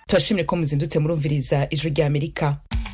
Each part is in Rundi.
turashimye ko muzindutse murumviriza ijwi rya amerika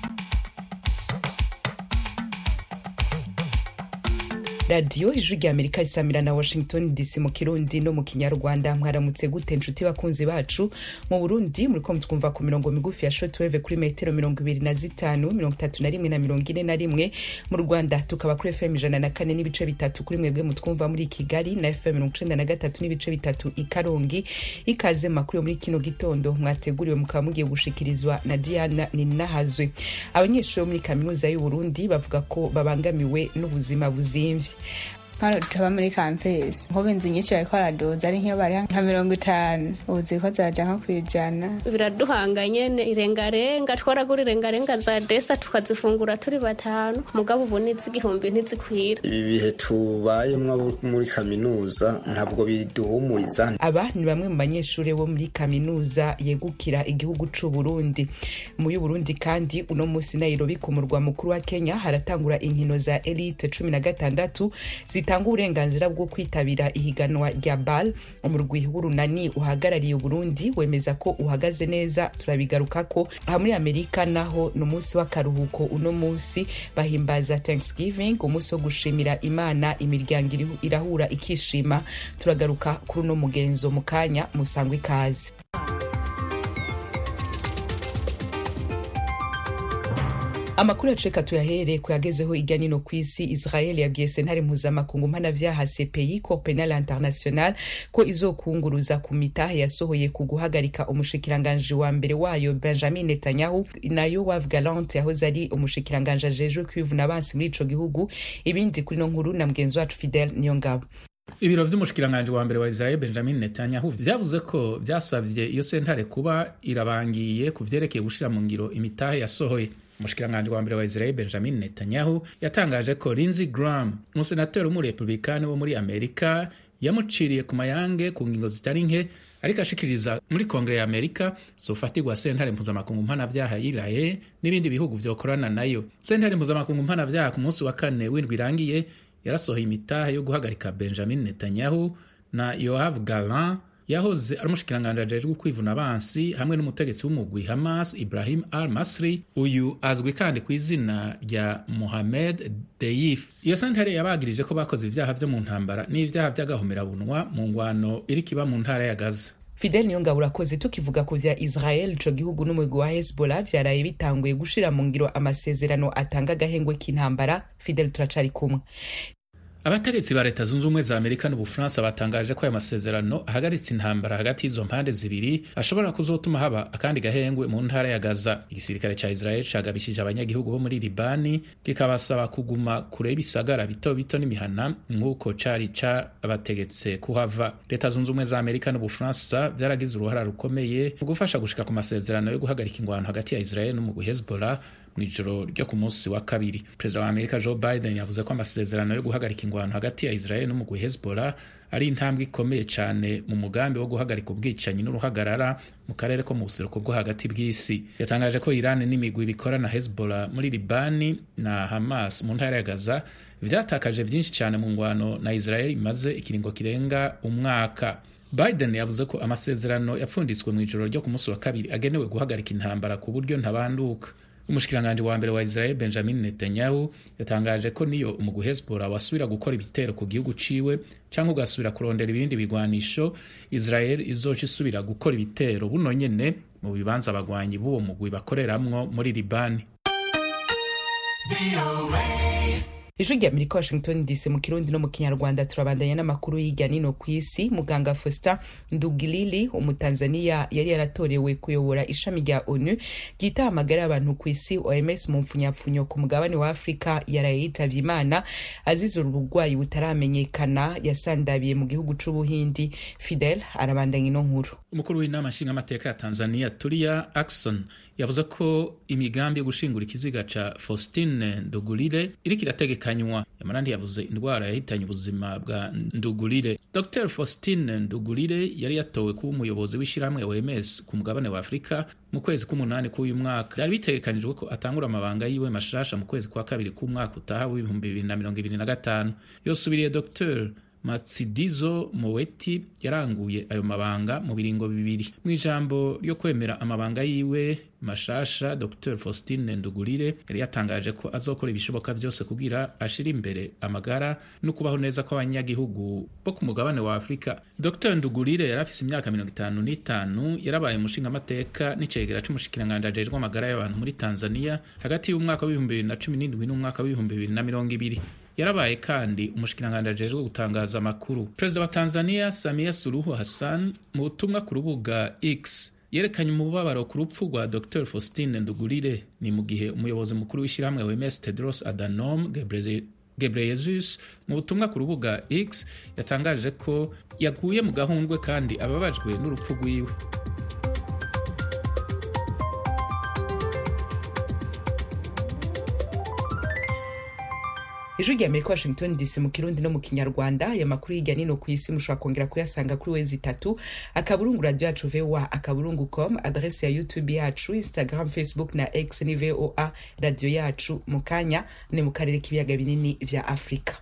radiyo ijwi rya amerika isamira na washington dc mu kirundi no mu kinyarwanda mwaramutse gute nshuti bakunzi bacu mu burundi muriko mutwumva ku mirongo migufi ya shotweve kuri metero mirongo ibiri na zitanu mirongo itatu na rimwe na mirongo ine na rimwe mu rwanda tukaba kuri fm ijana na kane n'ibice bitatu kuri mwebwe mutwumva muri kigali na fm mirongo icenda na gatatu n'ibice bitatu i karongi ikaze makuru yo muri kino gitondo mwateguriwe mukaba mugiye gushikirizwa na diana ninahazwe abanyeshuri bo muri kaminuza y'uburundi bavuga ko babangamiwe n'ubuzima buzimvye hano tuba muri kampesi nk'ubu inzu nyinshi bariko baraduza ari nk'iyo bari nka mirongo itanu ubu ziriko ziraja nko kwijana biraduhanga nyene irengarenga twaragura irengarenga za desa tukazifungura turi batanu mugabo ubu n'iz'igihumbi ntizikwira ibi bihe tubayemwo muri kaminuza ntabwo biduhumuriza aba ni bamwe mu banyeshuri bo muri kaminuza yegukira igihugu c'uburundi mu y'uburundi kandi uno musi nairobi ku murwa mukuru wa kenya haratangura inkino za elite cumi na gatandatu zitanga uburenganzira bwo kwitabira ihiganwa rya bal umurwi w'urunani uhagarariye uburundi wemeza ko uhagaze neza turabigarukako aha muri amerika naho ni umunsi w'akaruhuko uno munsi bahimbaza thanksgiving umunsi wo gushimira imana imiryango irahura ikishima turagaruka kuri uno mugenzo mu kanya musangwa ikaze amakuru yaceka tuyahere kuyagezeho irya nino ku isi israel yabwiye sentare mpuzamakungu mpanavyaha cpi cour penal international ko izokunguruza ku mitahe yasohoye ku guhagarika umushikiranganji wa mbere wayo benjamin netanyahu na yoav galant yahoze ari umushikiranganji ajejwe kwivuna abansi muri ico gihugu ibindi kuri no nkuru na mugenzi wacu fidel niyongabo ibiro vy'umushikiranganji wa mbere wa israel benjamin netanyahu vyavuze ko vyasavye iyo sentare kuba irabangiye ku vyerekeye gushira mu ngiro imitahe yasohoye umushikiranganji wa mbere wa israel benjamin netanyahu yatangaje ko lindsey graham umusenateri w'umurepublikani wo muri amerika yamuciriye ku mayange ku ngingo zitari nke ariko ashikiriza muri kongere ya amerika zofatirwa sentare mpuzamakungu mpanavyaha yiraye n'ibindi bihugu vyokorana nayo sentare mpuzamakungu mpanavyaha ku munsi wa kane w'indwi irangiye yarasohoye imitahe yo guhagarika benjamin netanyahu na yoav galan yahoze ari umushikiranganji ajejwe kwivuna abansi hamwe n'umutegetsi w'umugwi hamas ibrahim al masri uyu azwi kandi ku izina rya mohamed deif iyo sentare yabagirije ko bakoze ivyaha vyo mu ntambara n'ivyaha vy'agahomerabunwa mu ngwano iriko iba mu ntara ya gaza fidel niyongabo urakoze tukivuga ku vya israel ico gihugu n'umugwi wa hezbollah vyaraye bitanguye gushira mu ngiro amasezerano atanga agahengwe k'intambara fidel turacari kumwe abategetsi ba leta zunze ubumwe za amerika n'ubufaransa batangaje ko aya masezerano ahagaritse intambara hagati y'izo mpande zibiri ashobora kuzotuma haba akandi gahengwe mu ntara ya gaza igisirikare ca israel cagabishije abanyagihugu bo muri libani kikabasaba kuguma kure y'ibisagara bito bito n'imihana nk'uko cari cabategetse kuhava leta zunze ubumwe za amerika n'ubufaransa vyaragize uruhara rukomeye mu gufasha gushika ku masezerano yo guhagarika ingwano hagati ya israel n'umugwi hezbollah mu ijoro ryo ku munsi wa kabiri perezida wa amerika joe biden yavuze ko amasezerano yo guhagarika ingwano hagati ya israel n'umugwi hezbollah ari intambwe ikomeye cyane mu mugambi wo guhagarika ubwicanyi n'uruhagarara mu karere ko mu buseruko bwo hagati bw'isi yatangaje ko iran n'imigwi bikora na hezbollah muri libani na hamas mu ntara ya gaza vyatakaje vyinshi cyane mu ngwano na israel imaze ikiringo kirenga umwaka biden yavuze ko amasezerano yapfunditswe mu ijoro ryo ku munsi wa kabiri agenewe guhagarika intambara ku buryo ntabanduka umushikiranganji wa mbere wa israel benjamin netanyahu yatangaje ko niyo umugwi hezbollah wasubira gukora ibitero ku gihugu ciwe cyangwa ugasubira kurondera ibindi bigwanisho israel izoca isubira gukora ibitero buno nyene mu bibanza abagwanyi b'uwo mugwi bakoreramwo muri libani ijwi rya amerika washington dc mu kirundi no mu kinyarwanda turabandanya n'amakuru y'irya nino ku isi muganga faustin ndugilili umutanzaniya yari yaratorewe kuyobora ishami rya onu ryita amagara y'abantu ku isi oms mu mpfunyapfunyo ku mugabane wa afurika yaraye yitavye imana azize uru burwayi butaramenyekana yasandabiye mu gihugu c'ubuhindi fidel arabandanya ino nkuru umukuru w'inama nshingamateka ya tanzania turia akson yavuze ko imigambi yo gushingura ikiziga ca faustine ndugulire iriko irategekanywa yamara ntiyavuze indwara yahitanye ubuzima bwa ndugulire dr faustine ndugulire yari yatowe kuba umuyobozi w'ishyirahamwe oms ku mugabane wa afurika mu kwezi k'umunani k'uyu mwaka byari bitegekanijwe ko atangura amabanga yiwe mashasha mu kwezi kwa kabiri k'umwaka utaha w'ibihumbi bibiri na mirongo ibiri na gatanu yosubiriye dr matsidizo moweti yaranguye ayo mabanga mu biringo bibiri mu ijambo ryo kwemera amabanga yiwe mashasha dr faustin ndugurire yari yatangaje ko azokora ibishoboka byose kugira ashira imbere amagara no kubaho neza kw'abanyagihugu bo ku mugabane wa afurika dr ndugurire yari afise imyaka mirongo itanu n'itanu yarabaye umushingamateka n'icegera c'umushikiranganji ajejwe amagara y'abantu muri tanzania hagati y'umwaka w'ibihumbi bibiri na cumi n'indwi n'umwaka w'ibihumbi bibiri na mirongo ibiri yarabaye kandi umushikiranganji ajejwe gutangaza amakuru perezida wa tanzania samia suluhu hassan mu butumwa ku rubuga x yerekanye umubabaro ku rupfu rwa dr faustin ndugurire ni mu gihe umuyobozi mukuru w'ishyirahamwe wms tedros adhanom gebreyesus mu butumwa ku rubuga x yatangaje ko yaguye mu gahundwe kandi ababajwe n'urupfu rwiwe ijwi rya amerika washington dc mu kirundi no mu kinyarwanda aya makuru hirya nino ku isi mushobora kongera kuyasanga kuri wezi itatu akaburungu radio yacu voa akaburungu com adrese ya youtube yacu instagram facebook na x ni voa radio yacu mu kanya ni mu karere k'ibiyaga binini vya afurika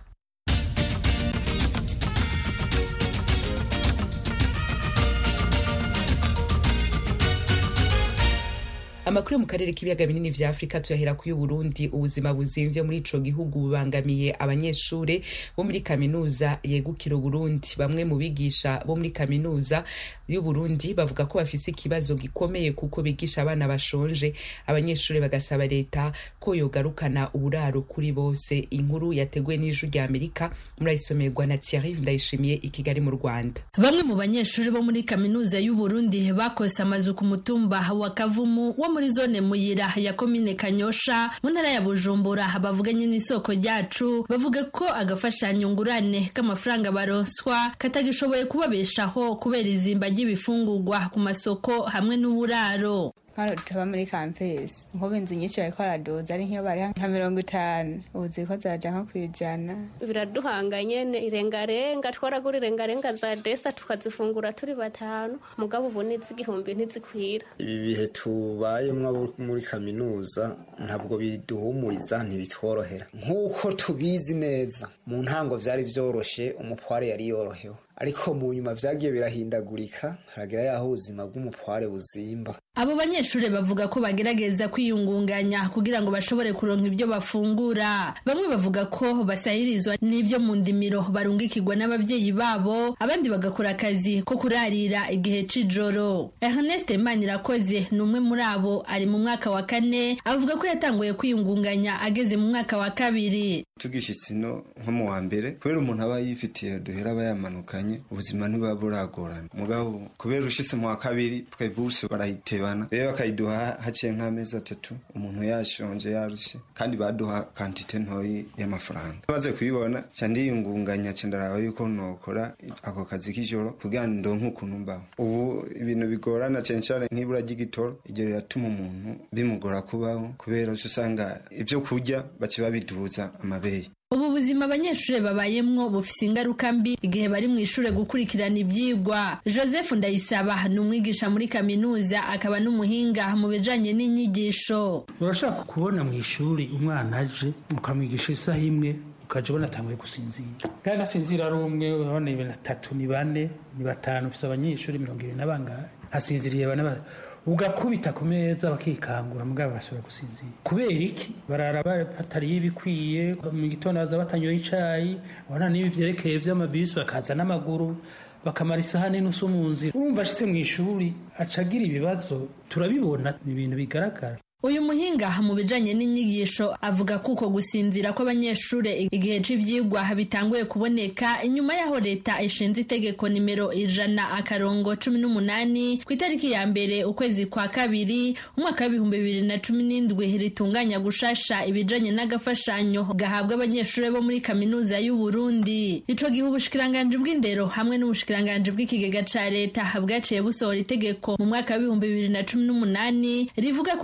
amakuru yo mu karere k'ibiyaga binini vya afurika tuyahera ku y'uburundi ubuzima buzimvye muri ico gihugu bubangamiye abanyeshure bo muri kaminuza yegukira uburundi bamwe mu bigisha bo muri kaminuza y'uburundi bavuga ko bafise ikibazo gikomeye kuko bigisha abana bashonje abanyeshure bagasaba leta ko yogarukana uburaro kuri bose inkuru yateguwe n'ijwi rya amerika murayisomerwa na thierry ndayishimiye i kigali mu rwanda bamwe mu banyeshuri bo muri kaminuza y'uburundi bakose amazu ku mutumba wa kavumu wo muri zone muyira ya komine kanyosha mu ntara ya bujumbura bavuganye n'isoko ryacu bavuga ko agafashanyo ngurane k'amafaranga baronswa katagishoboye kubabeshaho kubera izimba ry'ibifungurwa ku masoko hamwe n'uburaro nkano tutaba muri kampesi nk'ubu inzu nyinshi bariko baraduza ari nk'iyo bari nka mirongo itanu ubu ziko zaja nko kwijana biraduhanga nyene irengarenga twaragura irengarenga za desa tukazifungura turi batanu mugabo ubu n'iz'igihumbi ntizikwira ibi bihe tubayemwo abo muri kaminuza ntabwo biduhumuriza ntibitworohera nk'uko tubizi neza mu ntango vyari vyoroshe umutware yari yorohewe ariko mu nyuma vyagiye birahindagurika haragira yaho ubuzima bw'umutware buzimba abo banyeshuri bavuga ko bagerageza kwiyungunganya kugira ngo bashobore kuronka ibyo bafungura bamwe bavuga ko basahirizwa n'ibyo mu ndimiro barungikirwa n'ababyeyi babo abandi bagakora akazi ko kurarira igihe c'ijoro ernest manirakoze ni umwe muri abo ari mu mwaka wa kane avuga ko yatanguye kwiyungunganya ageze mu mwaka wa kabiri tugishitse ino nko mu wa mbere kubera umuntu aba yifitiye duhera aba yamanukanye ubuzima ntibuba buragorana mugabo kubera ushitse mu wa kabiri twebuse barayitebana rero bakayiduha haciye nk'amezi atatu umuntu yashonje yarushe kandi baduha kantite ntoyi y'amafaranga maze kubibona ca ndiyungunganya ca ndaraba yuko nokora ako kazi k'ijoro kugira ngo ndonke ukuntu mbaho ubu ibintu bigorana cane cane nk'ibura ry'igitoro iryo riratuma umuntu bimugora kubaho kubera usanga ivyo kurya baca babiduza amabere ubu buzima abanyeshuri babayemwo bufise ingaruka mbi igihe bari mu ishure gukurikirana ivyigwa joseph ndayisaba ni umwigisha muri kaminuza akaba n'umuhinga mu bijanye n'inyigisho urashaka kubona mu ishuri umwana aje ukamwigisha isaha imwe ukaja ubona atanguye gusinzira kandi asinzira ari umwe urabona ni batatu ni bane ni batanu ufise abanyeshuri mirongo ibiri na bangahe hasinziriye bane ugakubita ku meza bakikangura mugabo basubira gusinzira kubera iki barara batariye ibikwiye mu gitondo baza batanyoye icayi ubona n'ibi vyerekeye vy'amabisi bakaza n'amaguru bakamara isaha n'inusu mu nzira urumva ashitse mu ishuri acagira ibibazo turabibona ni ibintu bigaragara uyu muhinga mu bijanye n'inyigisho avuga ko uko gusinzira kw'abanyeshure igihe c'ivyigwa bitanguye kuboneka inyuma y'aho leta ishinze itegeko nimero ijana akarongo cumi n'umunani ku itariki ya mbere ukwezi kwa kabiri umwaka w'ibihumbi bibiri na cumi n'indwi ritunganya gushasha ibijanye n'agafashanyo gahabwa abanyeshure bo muri kaminuza y'uburundi ico gihe ubushikiranganji bw'indero hamwe n'ubushikiranganji bw'ikigega ca leta bwaciye busohora itegeko mu mwaka w'ibihumbi bibiri na cumi n'umunani rivuga ko hagiye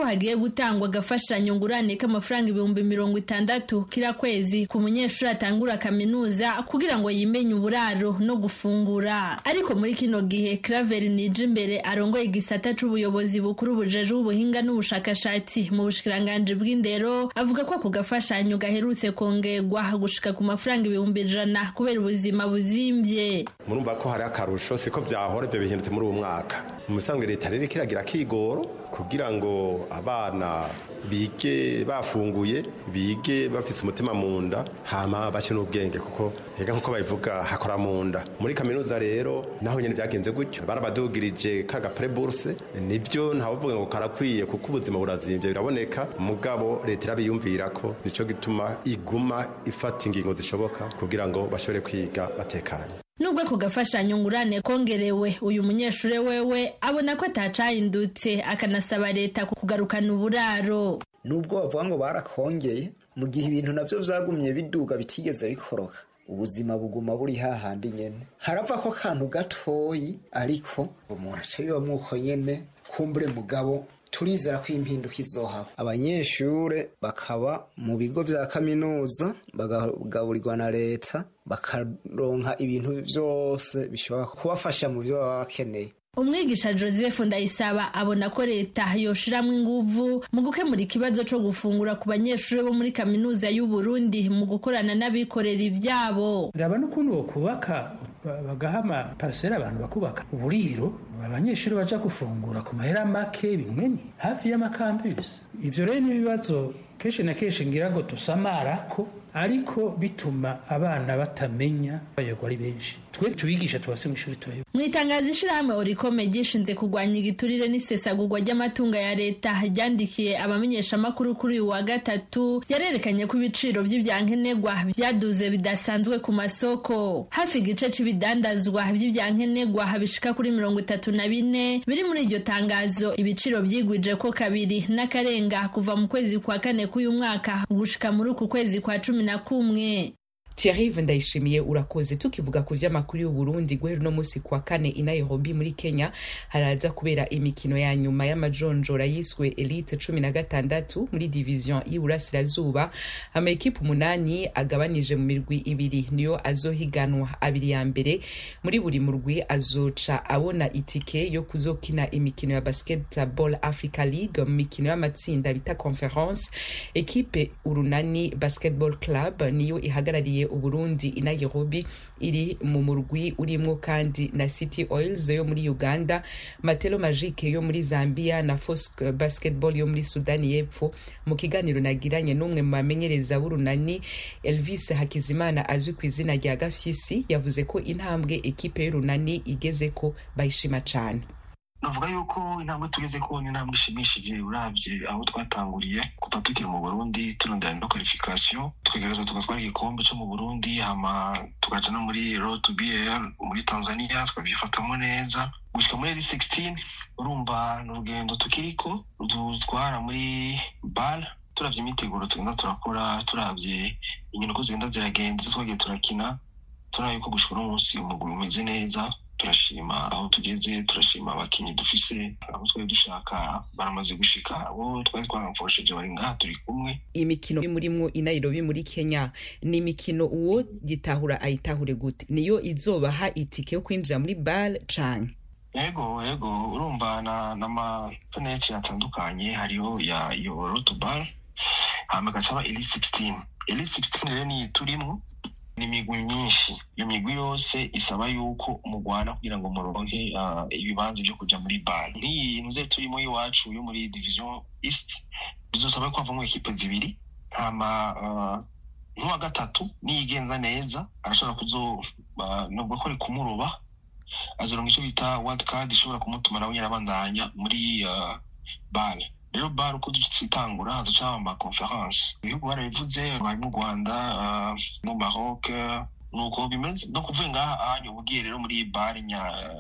gutangwa agafashanyo ngurane k'amafaranga ibihumbi mirongo itandatu kila kwezi ku munyeshuri atangura kaminuza kugira ngo yimenye uburaro no gufungura ariko muri kino gihe Claver nije imbere arongoye igisata c'ubuyobozi bukuru bujeje ubuhinga n'ubushakashatsi mu bushikiranganji bw'indero avuga ko ako gafashanyo gaherutse kongerwa gushika ku mafaranga ibihumbi ijana kubera ubuzima buzimbye murumva ko hari akarusho siko byahora ibyo bihindutse muri uwo mwaka mu bisanzwe leta rero kiragira kigoro kugira ngo abana bige bafunguye bige bafise umutima mu nda hama bashe n'ubwenge kuko ega nkuko babivuga hakora mu nda muri kaminuza rero naho nyene byagenze gutyo barabadugirije kaga preburse nivyo ntavuga ngo karakwiye kuko ubuzima burazimvye biraboneka mugabo leta irabiyumvira ko nico gituma iguma ifata ingingo zishoboka kugira ngo bashobore kwiga batekanye nubwo ako gafashanyo ngurane kongerewe uyu munyeshuri wewe abona ko atacahindutse akanasaba leta kugarukana uburaro nubwo bavuga ngo barakongeye mu gihe ibintu navyo vyagumye biduga bitigeze bikoroka ubuzima buguma buri hahandi nyene harava ko kantu gatoyi ariko umuntu aca bibamwo uko nyene kumbure mugabo turizera ko impinduka izohaba abanyeshure bakaba mu bigo vya kaminuza bagagaburirwa na leta bakaronka ibintu vyose bishobora kubafasha mu vyo baba bakeneye umwigisha joseph ndayisaba abona ko leta yoshiramwo inguvu mu gukemura ikibazo co gufungura ku banyeshuri bo muri kaminuza y'u Burundi mu gukorana n'abikorera ivyabo raba n'ukuntu bokubaka bagaha amaparasera abantu bakubaka uburiro abanyeshuri baja gufungura ku mahera make bimwe hafi y'amakambisi ivyo rero n'ibibazo kenshi na kenshi ngira ngo tusamarako ariko bituma abana batamenya bayogwa ari benshi twe tubigisha tubase mu ishuri turayo mu itangazo ishirahamwe orikome ryishinze kurwanya igiturire n'isesagurwa ry'amatunga ya leta ryandikiye abamenyeshamakuru kuri uyu wa gatatu yarerekanye ko ibiciro vy'ivyankenerwa vyaduze bidasanzwe ku masoko hafi igice c'ibidandazwa vy'ivyankenerwa bishika kuri mirongo itatu na bine biri muri iryo tangazo ibiciro vyigwije ko kabiri n'akarenga kuva mu kwezi kwa kane k'uyu mwaka gushika muri uku kwezi kwa cumi na kumwe Thierry ndayishimiye urakoze tukivuga ku vy'amakuru y'u Burundi guhera no musi kwa kane i Nairobi muri Kenya haraza kubera imikino ya nyuma y'amajonjora yiswe Elite cumi na gatandatu muri division y'Iburasirazuba amakipe umunani agabanije mu mirwi ibiri niyo azohiganwa abiri ya mbere muri buri murwi azoca abona itike yo kuzokina imikino ya Basketball Africa League mu mikino y'amatsinda bita Conference ekipe urunani Basketball Club niyo ihagarariye uburundi i nairobi iri mu murwi urimwo kandi na city oils yo muri uganda matelo magique yo muri zambia na fosk basketball yo muri sudani y'epfo mu kiganiro nagiranye n'umwe mu bamenyereza b'urunani elvis hakizimana azwi ku izina rya gafyisi yavuze ko intambwe ekipe y'urunani igeze ko bayishima cane navuga yuko intambwe tugeze ko ni intambwe ishimishije uravye aho twatanguriye kuva tukiri mu burundi turondana no qualification tukagerageza tugatwara igikombe co mu burundi hama tukaja no muri road to bl muri tanzania tukavyifatamo neza gushika muri eri 16 urumva ni urugendo tukiriko dutwara muri bal turavye imiteguro tugenda turakora turavye inkino ko zigenda ziragenda izo twagiye turakina turaba yuko gushika uno munsi umuguru umeze neza turashima aho tugeze turashima abakinnyi dufise abo twari dushaka baramaze gushika abo twari twaramfosheje bari ngaha turi kumwe imikino murimwo i nairobi muri kenya ni imikino uwo gitahura ayitahure gute niyo izobaha itike yo kwinjira muri bar canke yego yego urumva na n'amafeneti atandukanye hariho ya iyo rotobar hama gacaba eli 16 eli 16 rero niyi turimwo ni imigwi myinshi iyo migwi yose isaba yuko mugwana kugira ngo muronke uh, ibibanza vyo kuja muri bar nk'iyi nze turimo iwacu yo muri division east bizosaba ko havamwo ekipe zibiri hama uh, nk'uwa gatatu niyigenza neza arashobora kuzo uh, nubwo ko ari kumuroba azoronka ico bita world card ishobora kumutuma nawe nyene abandanya muri uh, bar rero bar uko dutangura hazoca ama conference ibihugu barabivuze harimo u rwanda uh, no maroc nuko bimeze no kuvuga ngaha ahanyu ubugiye rero muri bar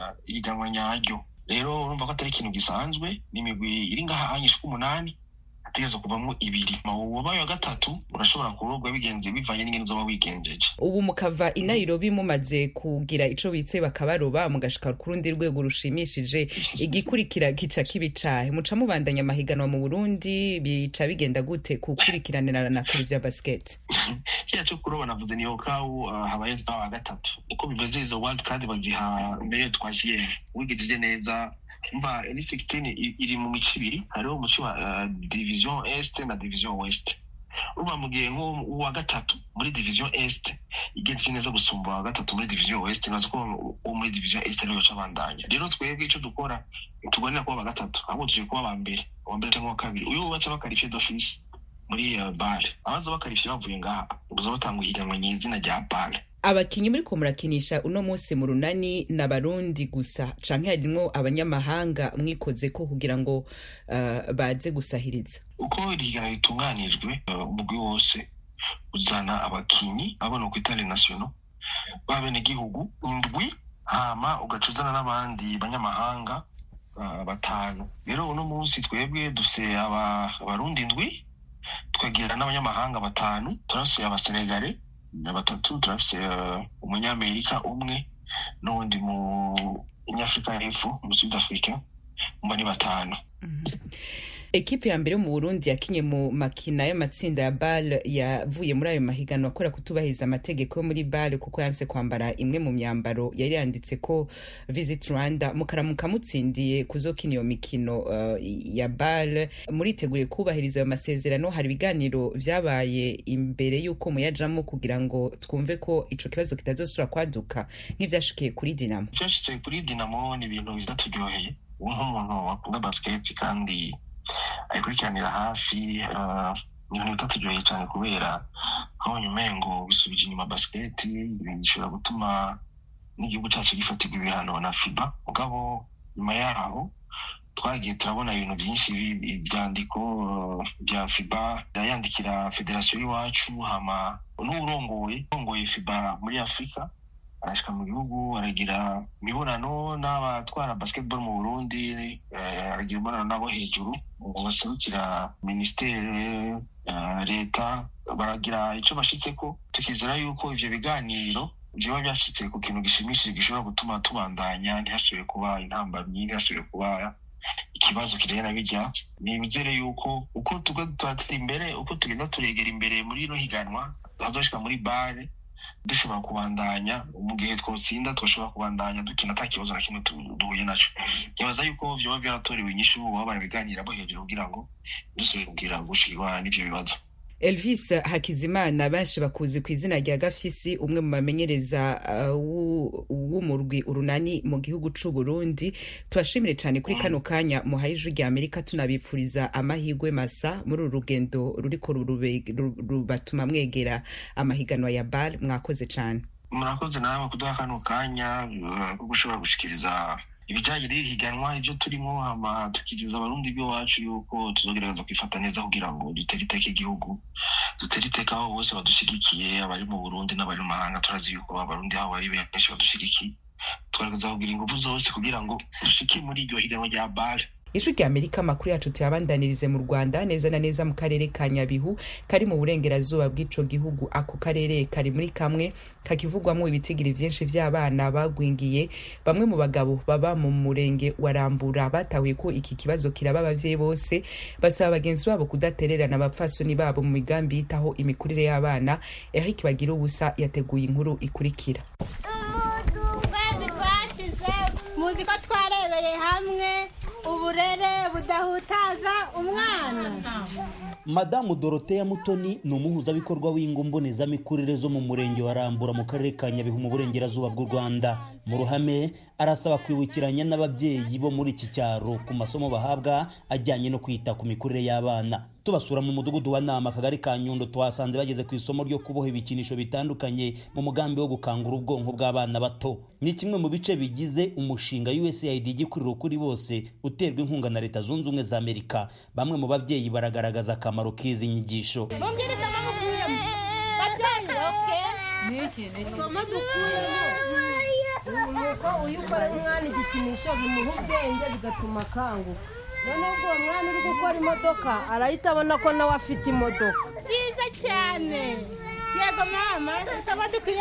ihiganwa nyaryo rero urumva ko atari ikintu gisanzwe ni imigwi iri ngaha ahanyu ishika umunani hategerezwa kuvamo ibiri uwabaye wa gatatu urashobora kurogwa bigenze bivanye n'ingene uzoba wigenjeje ubu mukava i nairobi mumaze kugira ico bitse bakabaroba mugashika ku rundi rwego rushimishije igikurikira gica kibicahe muca mubandanya amahiganwa mu burundi bica bigenda gute kukurikiranira na kuri vya basket kiriya cyo kuroba navuze ni okawu uh, habaye wa gatatu uko bivuze izo world card baziha mbere twashiye wigejeje neza mba ni 16 iri mu mico ibiri hariho umuco wa uh, division est na division west uba mu gihe nk'uwa gatatu muri division est igenze neza gusumba uwa gatatu muri division west nazo ko uwo muri division est ariyo ca bandanya rero twebwe ico dukora tuganira kuba aba gatatu ahubwo tuje kuba aba mbere uwa mbere cyangwa uwa kabiri uyu baca bakarifiye d'office muri uh, bare abaza bakarifiye bavuye ngaha ubuza batanga ihiganwa nyizina rya bare abakinyi muriko murakinisha uno munsi mu runani n'abarundi gusa canke harimwo abanyamahanga mwikoze ko kugira ngo uh, baze gusahiriza uko irigana ritunganijwe umugwi uh, wose uzana abakinyi abona ku itare national b'abenegihugu indwi hama ugaca uzana n'abandi banyamahanga uh, batanu rero uno munsi twebwe dufise abarundi indwi tukagira n'abanyamahanga batanu turasuye abasenegale na batatu turafise umunyamerika umwe n'uwundi mu nyafurika y'epfo mu sud africa mba ni batanu ekipe ya mbere yo mu burundi yakinye mu makina y'amatsinda ya bal yavuye muri ayo mahiganwa akora kutubahiriza amategeko yo muri bal kuko yanse kwambara imwe mu myambaro yari yanditse ko visit rwanda mukaramuka mutsindiye kuzokina iyo mikino uh, ya bal muriteguriye kubahiriza ayo masezerano hari ibiganiro vyabaye imbere y'uko muyajamo kugira ngo twumve ko ico kibazo kitazosubira kwaduka nk'ivyashikiye kuri dinamo vyashitse kuri dinamo ni ibintu bizaturyoheye nk'umuntu wakunda basiketi kandi ayikurikiranira hafi ni ibintu bitaturyoheye cyane kubera nkabonye umengo bisubije inyuma basiketi bishobora gutuma n'igihugu cyacu gifatirwa ibihano na fiba mugabo nyuma yaho twagiye turabona ibintu byinshi ibyandiko bya fiba yandikira federasiyo y'iwacu hama n'urongoye urongoye fiba muri afurika arashika mu gihugu aragira imibonano n'abatwara basketball mu burundi aragira imibonano n'abo hejuru baserukira minisiteri leta baragira icyo bashitseko tukizera yuko ivyo biganiro vyoba vyashitse ku kintu gishimishije gishobora gutuma tubandanya ntihasubire kuba intambamyi ntihasubire kuba ikibazo kirena bijya nibizere yuko uko tuga turatera imbere uko tugenda turegera imbere muri ino higanwa hazoshika muri bare dushobora kubandanya mu gihe twotsinda twashobora kubandanya dukina ata kibazo na kimwe duhuye naco ntibaza yuko vyoba vyaratorewe inyishu baba barabiganiramo hejuru kugira ngo dusubire kugira gushirwa n'ivyo bibazo elvis hakizimana benshi bakuzi ku izina rya gafisi umwe mu bamenyereza w'umurwi uh, urunani mu gihugu c'u burundi tubashimire cyane kuri kano kanya muhaye ijwi rya amerika tunabipfuriza amahirwe masa muri uru rugendo ruriko rubatuma mwegera amahiganwa ya bar mwakoze cyane murakoze nawe kuduha kano kanya ko gushobora gushikiriza ibijyanye n'iri higanwa ibyo turimo hama tukizeza abarundi b'iwacu yuko tuzogerageza kwifata neza kugira ngo dutere iteka igihugu dutere iteka aho bose badushyigikiye abari mu burundi n'abari mu mahanga turazi yuko abarundi aho bari benshi badushyigikiye tugaragaza kugira ingufu zose kugira ngo dushike muri iryo higanwa rya bare ijwi rya amerika amakuru yacu tuyabandanirize mu rwanda neza na neza mu karere ka nyabihu kari mu burengerazuba bw'ico gihugu ako karere kari muri kamwe kakivugwamo ibitigiri vyinshi vy'abana bagwingiye bamwe mu bagabo baba mu murenge wa rambura batahuye ko iki kibazo kiraba abavyeyi bose basaba bagenzi babo kudatererana abapfasoni babo mu migambi yitaho imikurire y'abana eric bagira ubusa yateguye inkuru ikurikira muzi ko twarebeye hamwe uburere budahutaza umwana madamu doroteya mutoni ni umuhuzabikorwa w'ingo mbonezamikurire zo mu murenge wa rambura mu karere ka nyabihu mu burengerazuba bw'u rwanda mu ruhame arasaba kwibukiranya n'ababyeyi bo muri iki cyaro ku masomo bahabwa ajyanye no kwita ku mikurire y'abana tubasura mu mudugudu wa nama akagari ka nyundo twasanze bageze ku isomo ryo kuboha ibikinisho bitandukanye mu mugambi wo gukangura ubwonko bw'abana bato ni kimwe mu bice bigize umushinga usaid igikuriro kuri bose uterwa inkunga na leta zunze ubumwe za amerika bamwe mu babyeyi baragaragaza akamaro k'izi nyigisho isomo dukuyemo ni uko uyu ukora umwana igikinisho bimuha ubwenge bigatuma akanguka noneho ubwo uwo mwana uri gukora imodoka arahita abona ko nawe afite imodoka byiza cyane yego mama saba dukwiye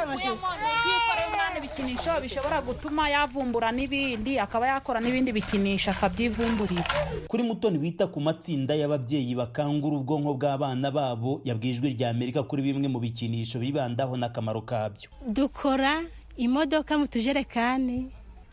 kwikorera umwana ibikinisho bishobora gutuma yavumbura n'ibindi akaba yakora n'ibindi bikinisho akabyivumburira kuri mutoni wita ku matsinda y'ababyeyi bakangura ubwonko bw'abana babo yabwijwe rya amerika kuri bimwe mu bikinisho bibandaho n'akamaro kabyo dukora imodoka mu tujerekani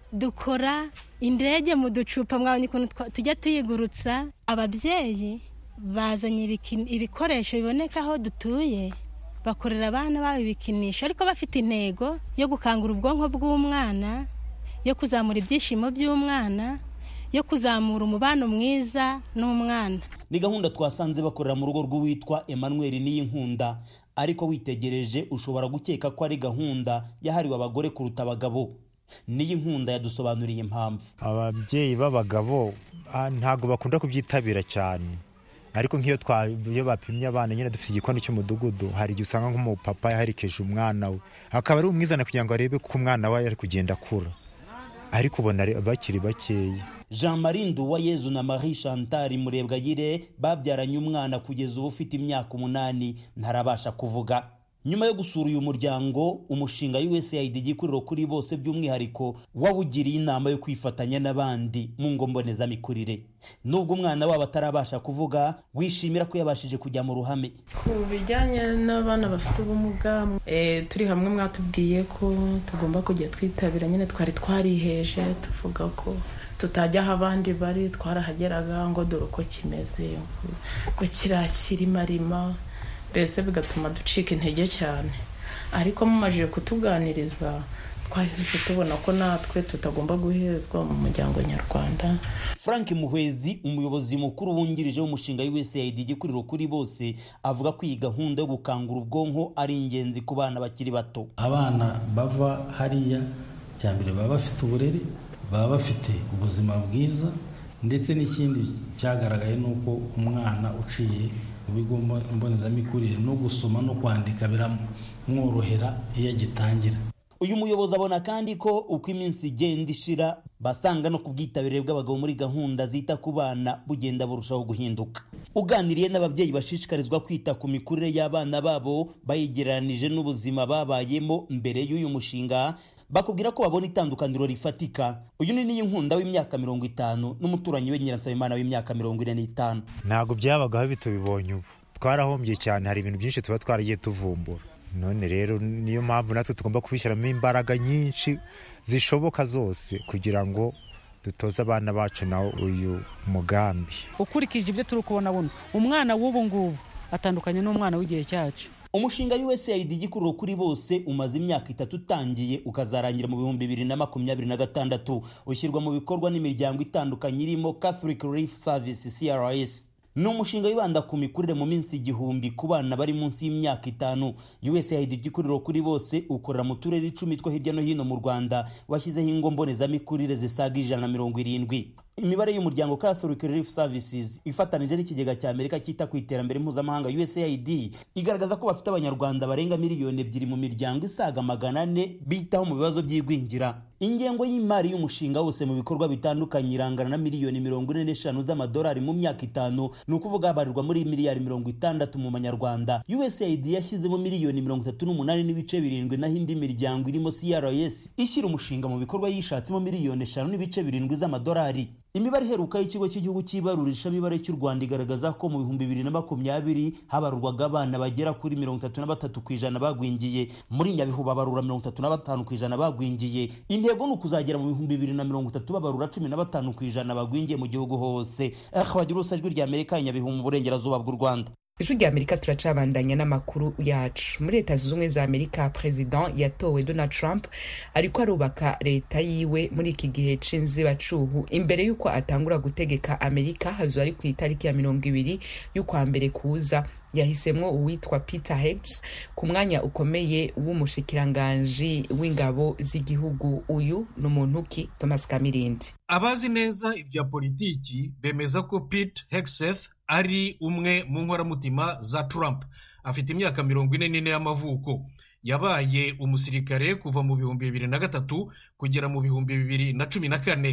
dukora indege mu ducupa mwabonye ukuntu tujya tuyigurutsa ababyeyi bazanye ibikoresho biboneka aho dutuye bakorera abana babo ibikinisho ariko bafite intego yo gukangura ubwonko bw'umwana yo kuzamura ibyishimo by'umwana yo kuzamura umubano mwiza n'umwana ni gahunda twasanze bakorera mu rugo rw'uwitwa emmanuel n'iyinkunda ariko witegereje ushobora gukeka ko ari gahunda yahariwe abagore kuruta abagabo n'iyi nkunda yadusobanuriye impamvu ababyeyi b'abagabo ntabwo bakunda kubyitabira cyane ariko nk'iyo iyo bapimye abana nyine dufite igikoni cy'umudugudu hari igihe usanga nk'umupapa yaherekeje umwana we akaba ari umwizana kugira ngo arebe ko umwana we ari kugenda akura ariko ubona bakiri bakeya jean marie nduwayezu na marie chantal murebwayire babyaranye umwana kugeza ubu ufite imyaka umunani ntarabasha kuvuga nyuma yo gusura uyu muryango umushinga usaid igikuriro kuri bose by'umwihariko wawugiriye inama yo kwifatanya n'abandi mu ngo mbonezamikurire nubwo umwana wabo atarabasha kuvuga wishimira ko yabashije kujya mu ruhame ku bijyanye n'abana bafite ubumuga turi hamwe mwatubwiye ko tugomba kujya twitabira nyine twari twariheje tuvuga ko tutajya aho abandi bari twarahageraga ngo dore uko kimeze ko kirakirimarima mbese bigatuma ducika intege cyane ariko mumajije kutuganiriza twahise tubona ko natwe tutagomba guhezwa mu muryango nyarwanda frank muhwezi umuyobozi mukuru wungirije w'umushinga usaid igikuriro kuri bose avuga ko iyi gahunda yo gukangura ubwonko ari ingenzi ku bana bakiri bato abana bava hariya cya mbere baba bafite uburere baba bafite ubuzima bwiza ndetse n'ikindi cyagaragaye ni uko umwana uciye mu bigo mbonezamikurire no gusoma no kwandika biramworohera iyo agitangira uyu muyobozi abona kandi ko uko iminsi igenda ishira basanga no ku bwitabire bw'abagabo muri gahunda zita ku bana bugenda burushaho guhinduka uganiriye n'ababyeyi bashishikarizwa kwita ku mikurire y'abana babo bayigereranije n'ubuzima babayemo mbere y'uyu mushinga bakubwira ko babona itandukaniro rifatika uyu ni niyo nkunda w'imyaka mirongo itanu n'umuturanyi we nyiransabimana w'imyaka mirongo ine n'itanu ntabwo byabagaho bitubibonye ubu twarahombye cyane hari ibintu byinshi tuba twaragiye tuvumbura none rero niyo mpamvu natwe tugomba kubishyiramo imbaraga nyinshi zishoboka zose kugira ngo dutoze abana bacu nawo uyu mugambi ukurikije ibyo turi kubona buno umwana w'ubu ngubu atandukanye n'umwana w'igihe cyacu umushinga usaid igikuriro kuri bose umaze imyaka itatu utangiye ukazarangira mu bihumbi bibiri na makumyabiri na gatandatu ushyirwa mu bikorwa n'imiryango itandukanye irimo catholic relief service crs ni umushinga wibanda ku mikurire mu minsi igihumbi ku bana bari munsi y'imyaka itanu usaid igikuriro kuri bose ukorera mu turere icumi two hirya no hino mu rwanda washyizeho ingo mbonezamikurire zisaga ijana na mirongo irindwi imibare y'umuryango catholic relief services ifatanije n'ikigega cya amerika cyita ku iterambere mpuzamahanga usaid igaragaza ko bafite abanyarwanda barenga miliyoni ebyiri mu miryango isaga magana ane bitaho mu bibazo by'igwingira ingengo y'imari y'umushinga wose mu bikorwa bitandukanye irangana na miliyoni mirongo ine n'eshanu z'amadolari mu myaka itanu ni ukuvuga habarirwa muri miliyari mirongo itandatu mu manyarwanda usaid yashyizemo miliyoni mirongo itatu n'umunani n'ibice birindwi naho indi miryango irimo crs ishyira umushinga mu bikorwa yishatsemo miliyoni eshanu n'ibice birindwi z'amadolari imibare iheruka y'ikigo cy'igihugu cy'ibarurishamibare cy'u rwanda igaragaza ko mu bihumbi bibiri na makumyabiri habarurwaga abana bagera kuri mirongo itatu na batatu ku ijana bagwingiye muri nyabihu babarura mirongo itatu na batanu ku ijana bagwingiye intego ni ukuzagera mu bihumbi bibiri na mirongo itatu babarura cumi na batanu ku ijana bagwingiye mu gihugu hose bagira urusa ijwi rya amerika nyabihu mu burengerazuba bw'u rwanda ijwi rya amerika turacabandanya n'amakuru yacu muri leta zunze ubumwe za amerika perezida yatowe donald trump ariko arubaka leta yiwe muri iki gihe c'inzibacuhu imbere y'uko atangura gutegeka amerika hazo ari ku itariki ya mirongo ibiri y'ukwa mbere kuza yahisemwo uwitwa peter hegs ku mwanya ukomeye w'umushikiranganji w'ingabo z'igihugu uyu ni umuntu ki thomas kamirindi abazi neza ibya politiki bemeza ko pete hegseth ari umwe mu nkoramutima za trump afite imyaka mirongo ine n'ine y'amavuko yabaye umusirikare kuva mu bihumbi bibiri na gatatu kugera mu bihumbi bibiri na cumi na kane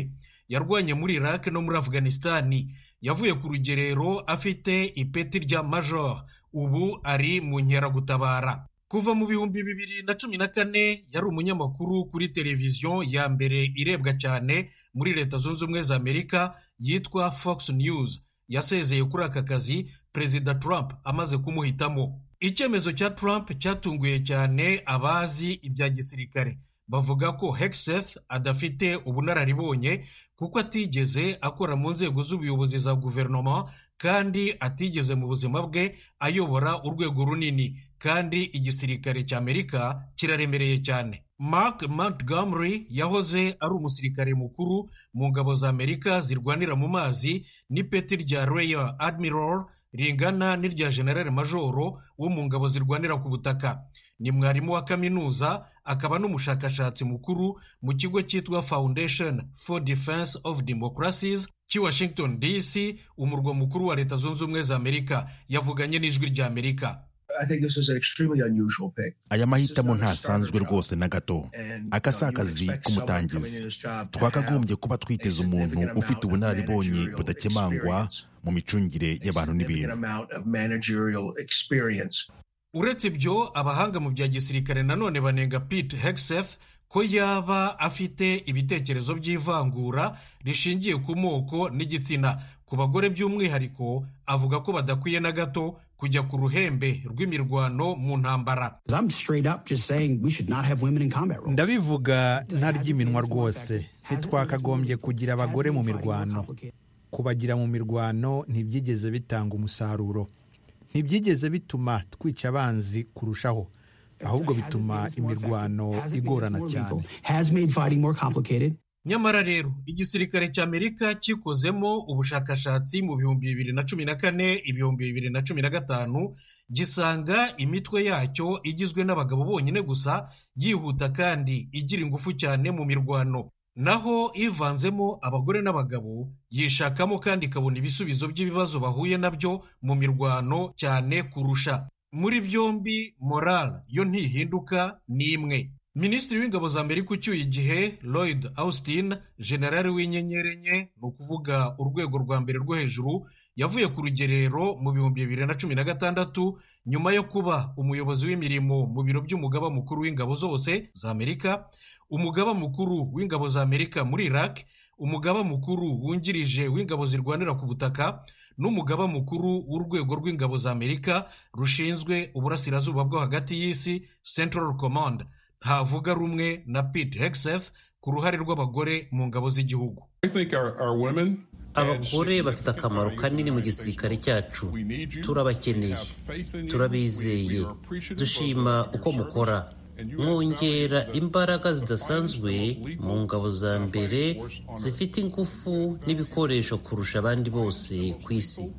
yarwanye muri iraq no muri afghanistani yavuye ku rugerero afite ipeti rya major ubu ari mu nkeragutabara kuva mu bihumbi bibiri na cumi na kane yari umunyamakuru kuri televiziyo ya mbere irebwa cyane muri leta zunze ubumwe za amerika yitwa fox news yasezeye kuri aka kazi perezida trump amaze kumuhitamo icyemezo cya trump cyatunguye cyane abazi ibya gisirikare bavuga ko hexeth adafite ubunararibonye kuko atigeze akora mu nzego z'ubuyobozi za guverinoma kandi atigeze mu buzima bwe ayobora urwego runini kandi igisirikare cy'amerika kiraremereye cyane mark montgomery yahoze ari umusirikare mukuru mu ngabo za amerika zirwanira mu mazi n'ipeti rya royal admiral ringana n'irya generale majoro wo mu ngabo zirwanira ku butaka ni mwarimu wa kaminuza akaba n'umushakashatsi mukuru mu kigo cyitwa foundation for defense of democracies cy'i washington dc umurwa mukuru wa leta zunze ubumwe za amerika yavuganye n'ijwi rya amerika aya mahitamo ntasanzwe rwose na gato aka si akazi k'umutangizi twakagombye kuba twiteze umuntu ufite ubunararibonye budakemangwa mu micungire y'abantu n'ibintu uretse ibyo abahanga mu bya gisirikare nanone banenga pete hexeth ko yaba afite ibitekerezo by'ivangura rishingiye ku moko n'igitsina ku bagore by'umwihariko avuga ko badakwiye na gato kujya ku ruhembe rw'imirwano mu ntambara ndabivuga ntaryiminwa rwose ntitwakagombye kugira abagore mu mirwano kubagira mu mirwano ntibyigeze bitanga umusaruro ntibyigeze bituma twica abanzi kurushaho ahubwo bituma imirwano igorana cyane nyamara rero igisirikare cy'amerika kikozemo ubushakashatsi mu bihumbi bibiri na cumi na kane ibihumbi bibiri na cumi na gatanu gisanga imitwe yacyo igizwe n'abagabo bonyine gusa yihuta kandi igira ingufu cyane mu mirwano naho ivanzemo abagore n'abagabo yishakamo kandi ikabona ibisubizo by'ibibazo bahuye nabyo mu mirwano cyane kurusha muri byombi moral yo ntihinduka ni imwe minisitiri w'ingabo za amerika ucyuye igihe lloyd austin generali w'inyenyeri enye ni ukuvuga urwego rwa mbere rwo hejuru yavuye ku rugerero mu bihumbi bibiri na cumi na gatandatu nyuma yo kuba umuyobozi w'imirimo mu biro by'umugaba mukuru w'ingabo zose za amerika umugaba mukuru w'ingabo za amerika muri iraq umugaba mukuru wungirije w'ingabo zirwanira ku butaka n'umugaba mukuru w'urwego rw'ingabo za amerika rushinzwe uburasirazuba bwo hagati y'isi central command ntavuga rumwe na pete hexeth ku ruhare rw'abagore mu ngabo z'igihugu abagore bafite akamaro kanini mu gisirikare cyacu turabakeneye turabizeye dushima uko mukora mwongera imbaraga zidasanzwe mu ngabo za mbere zifite ingufu n'ibikoresho kurusha abandi bose ku isi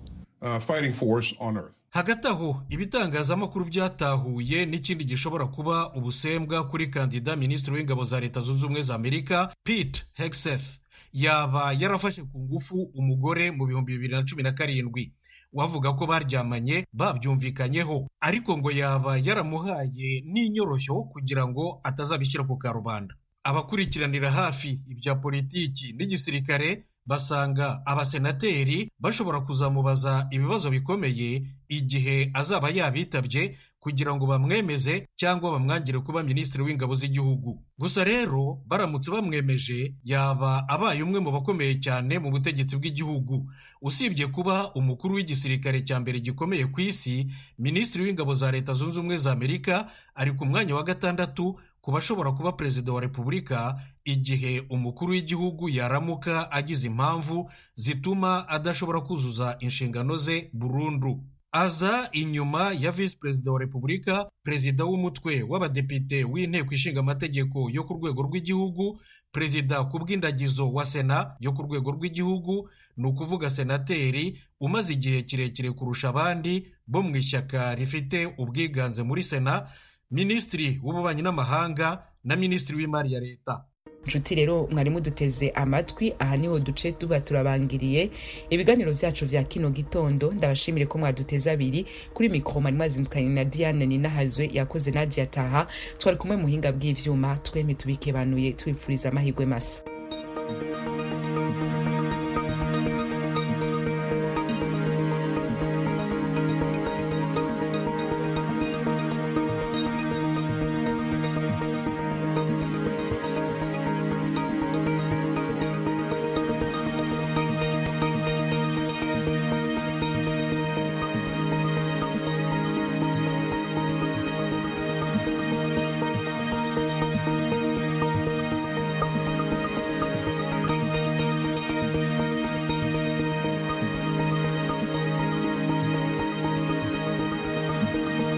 hagati aho ibitangazamakuru byatahuye n'ikindi gishobora kuba ubusembwa kuri kandida minisitiri w'ingabo za leta zunze ubumwe za amerika pete hexeth yaba yarafashe ku ngufu umugore mu bihumbi bibiri na cumi na karindwi wavuga ko baryamanye babyumvikanyeho ariko ngo yaba yaramuhaye n'inyoroshyo kugira ngo atazabishyira ku karubanda abakurikiranira hafi ibya politiki n'igisirikare basanga abasenateri bashobora kuzamubaza ibibazo bikomeye igihe azaba yabitabye kugira ngo bamwemeze cyangwa bamwangire kuba minisitiri w'ingabo z'igihugu gusa rero baramutse bamwemeje yaba abaye umwe mu bakomeye cyane mu butegetsi bw'igihugu usibye kuba umukuru w'igisirikare cya mbere gikomeye ku isi minisitiri w'ingabo za leta zunze ubumwe za amerika ari ku mwanya wa gatandatu ku bashobora kuba perezida wa repubulika igihe umukuru w'igihugu yaramuka agize impamvu zituma adashobora kuzuza inshingano ze burundu aza inyuma ya visi perezida wa repubulika perezida w'umutwe w'abadepite w'inteko ishinga amategeko yo ku rwego rw'igihugu perezida ku bw'indagizo wa sena yo ku rwego rw'igihugu ni ukuvuga senateri umaze igihe kirekire kurusha abandi bo mu ishyaka rifite ubwiganze muri sena minisitiri w'ububanyi n'amahanga na minisitiri w'imari ya leta nshuti rero mwari muduteze amatwi aha niho duce tuba turabangiriye ibiganiro byacu bya kino gitondo ndabashimire ko mwaduteze abiri kuri mikoro mwari mwazindukanye na diane ninahazwe yakoze nadia taha twari kumwe muhinga bw'ivyuma twemye tubikebanuye tubipfuriza amahirwe masa